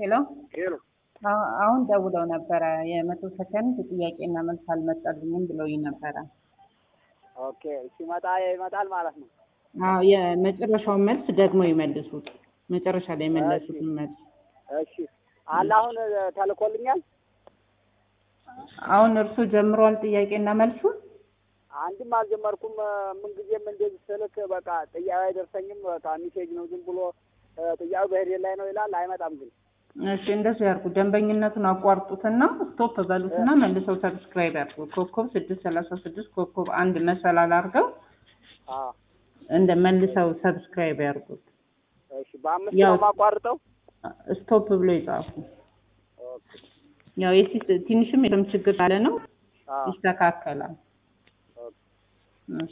ሄሎ ሄሎ አሁ- አሁን ደውለው ነበረ የመቶ ሰከንድ ጥያቄና መልስ አልመጣልኝም ብለውኝ ነበረ። ኦኬ ሲመጣ ይመጣል ማለት ነው። አዎ የመጨረሻውን መልስ ደግሞ ይመልሱት። መጨረሻ ላይ የመለሱትን መልስ እሺ አለ አሁን ተልኮልኛል። አሁን እርሱ ጀምሯል ጥያቄና መልሱን። አንድም አልጀመርኩም። ምንጊዜም እንደዚህ ስልክ በቃ ጥያቄ አይደርሰኝም። በቃ ሚሴጅ ነው ዝም ብሎ ጥያቄው በሄድ ላይ ነው ይላል፣ አይመጣም ግን እሺ እንደሱ ያርጉ። ደንበኝነቱን አቋርጡትና ስቶፕ በሉትና መልሰው ሰብስክራይብ ያርጉ። ኮከብ ስድስት ሰላሳ ስድስት ኮከብ አንድ መሰላል አድርገው አዎ እንደ መልሰው ሰብስክራይብ ያርጉት። እሺ በአምስት ያው- ነው የማቋርጠው። ስቶፕ ብሎ ይጻፉ። ኦኬ ያው የሲ- ትንሽም የለም ችግር ካለ ነው አዎ ይስተካከላል።